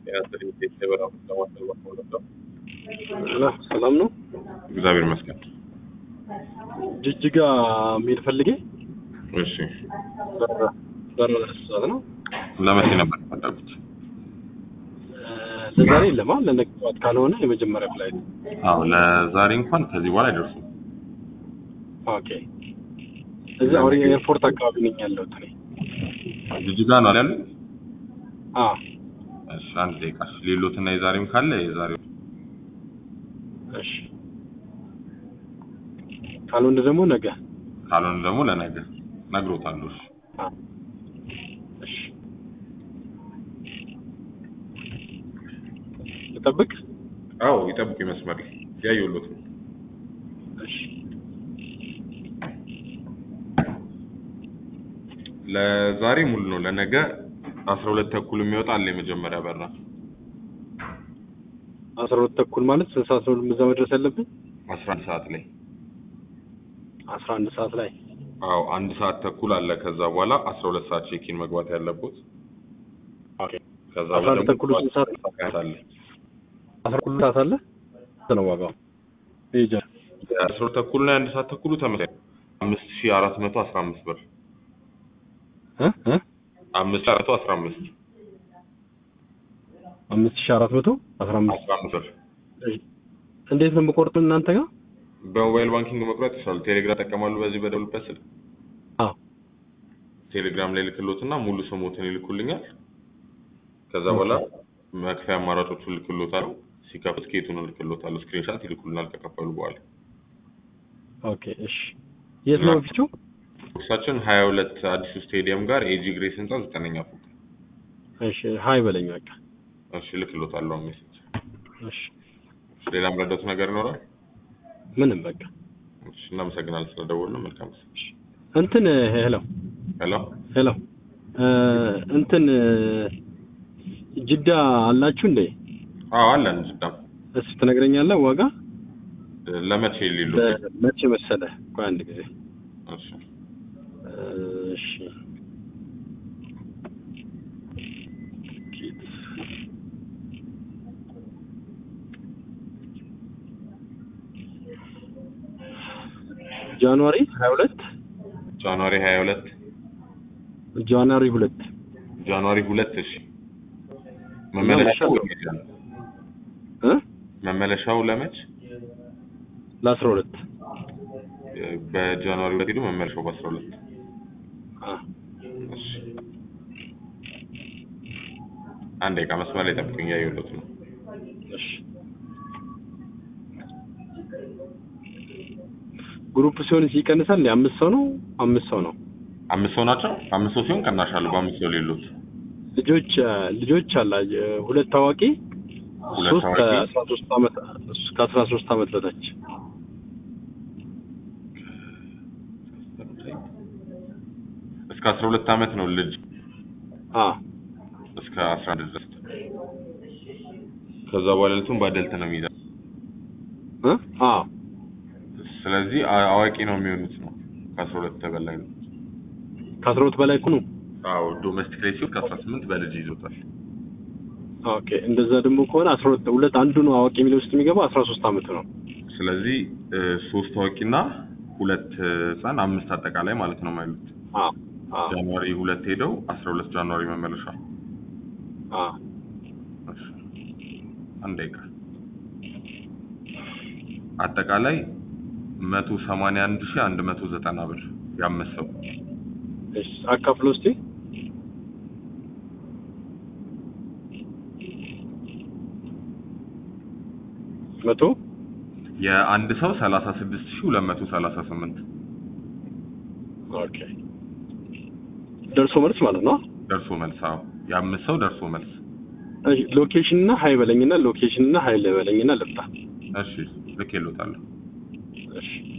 ሰላም ነው። እግዚአብሔር ይመስገን። ጅጅጋ መሄድ ፈልጌ እሺ፣ በረራ ሰዓት ነው። ለመቼ ነበር የፈለጉት? ለዛሬ የለማ ለነገ ጠዋት ካልሆነ የመጀመሪያ ፍላይት። አዎ፣ ለዛሬ እንኳን ከዚህ በኋላ አይደርሱም። ኦኬ። እዚህ አውሪ ኤርፖርት አካባቢ ነኝ ያለሁት እኔ። ጅጅጋ ነው አይደል? አዎ እሺ፣ አንድ ደቂቃ። እሺ፣ ሌሎትና የዛሬም ካለ የዛሬው እሺ። ካልሆነ ደግሞ ነገ። ካልሆነ ደግሞ ለነገ ነግሮታለሁ። እሺ አዎ። እሺ። ልጠብቅ? አዎ፣ ይጠብቁ መስመር ላይ ያየሁሎት ነው። እሺ። ለዛሬ ሙሉ ነው። ለነገ አስራ ሁለት ተኩል የሚወጣ አለ የመጀመሪያ በራ አስራ ሁለት ተኩል ማለት ስንት ሰዓት ነው እዛ መድረስ ያለብን? አስራ አንድ ሰዓት ላይ አስራ አንድ ሰዓት ላይ። አዎ አንድ ሰዓት ተኩል አለ። ከዛ በኋላ አስራ ሁለት ሰዓት ቼኪን መግባት ያለበት። ኦኬ። ከዛ አስራ አንድ ተኩል ስንት ሰዓት? አለ አስራ ሁለት ሰዓት አለ። ስንት ነው ዋጋው? ይጀ አስራ ሁለት ተኩል እና የአንድ ሰዓት ተኩሉ ተመሳሳይ አምስት ሺህ አራት መቶ አስራ አምስት ብር እ እ አምስት ሺህ አራት መቶ አስራ አምስት አምስት ሺህ አራት መቶ አስራ አምስት አስራ አምስት ብር እንዴት ነው የምቆርጡን እናንተ ጋር? በሞባይል ባንኪንግ መቁረጥ ይችላሉ። ቴሌግራም ጠቀማሉ። በዚህ በደውልበት ስልክ አዎ ቴሌግራም ላይ ልክሎትና ሙሉ ስሞትን ይልኩልኛል። ከዛ በኋላ መክፈያ አማራጮቹን ልክሎታል። ሲከፍት ኬቱን ልክሎታል። ስክሪንሻት ይልኩልናል ከከፈሉ በኋላ። ኦኬ እሺ። የት ነው ኦፊሱ? ኦፊሳችን ሀያ ሁለት አዲሱ ስቴዲየም ጋር ኤጂ ግሬስ ህንጻ ዘጠነኛ ፎቅ። እሺ ሀይ በለኝ በቃ። እሺ ልክሎታለሁ ሜሴጅ። እሺ ሌላ ምረዳቱ ነገር ይኖራል? ምንም በቃ እሺ እናመሰግናለን ስለደወሉ። መልካም ጊዜ። እንትን ሄሎ ሄሎ ሄሎ እ እንትን ጅዳ አላችሁ እንዴ? አዎ አለን ጅዳም። እስኪ ትነግረኛለህ ዋጋ? ለመቼ ሊሉ? መቼ መሰለህ? ቆይ አንድ ጊዜ እሺ እሺ ቲኬት ጃንዋሪ 22 ጃንዋሪ 22 ጃንዋሪ 2 ጃንዋሪ 2 እሺ። መመለሻው እ መመለሻው ለመች? ለ12 በጃንዋሪ 2 ሄዱ መመለሻው በ12 አ እሺ። አንድ ደቂቃ መስመር ላይ ጠብቁኝ፣ እያየሁለት ነው። እሺ ግሩፕ ሲሆን ይቀንሳል። አምስት ሰው ነው አምስት ሰው ነው። አምስት ሰው ናቸው። አምስት ሰው ሲሆን ቅናሽ አለው። በአምስት ሰው ሌሎት ልጆች ልጆች አላ ሁለት ታዋቂ ሁለት ሶስት ታዋቂ? ከአስራ ሶስት ዓመት ከአስራ ሶስት ዓመት በታች እስከ 12 ዓመት ነው ልጅ አ እስከ 11 ድረስ። ከዛ በኋላ ልቱን በአደልት ነው የሚይዘው። እ አ ስለዚህ አ- አዋቂ ነው የሚሆኑት ነው ከ12 በላይ ነው። ከአስራ ሁለት በላይ እኮ ነው። አዎ ዶሜስቲክ ላይ ሲሆን ከ18 በልጅ ይዞታል። ኦኬ እንደዛ ደግሞ ከሆነ አስራ ሁለት ሁለት አንዱ ነው አዋቂ የሚለው ውስጥ የሚገባው አስራ ሶስት ዓመት ነው። ስለዚህ እ፣ ሶስት አዋቂና ሁለት ህፃን አምስት አጠቃላይ ማለት ነው ማለት አ አ ጃንዋሪ ሁለት ሄደው 12 ጃንዋሪ መመለሻ። አ እሺ። አንድ ደቂቃ አጠቃላይ 181190 ብር ያመሰው እሺ አካፍሎ እስቲ መቶ የአንድ ሰው 36238 ኦኬ ደርሶ መልስ ማለት ነው። ደርሶ መልስ። አዎ የአምስት ሰው ደርሶ መልስ። እሺ ሎኬሽን እና ሀይ በለኝና ሎኬሽን እና ሀይ በለኝና ልምጣ። እሺ ልክ ይሉታለሁ። እሺ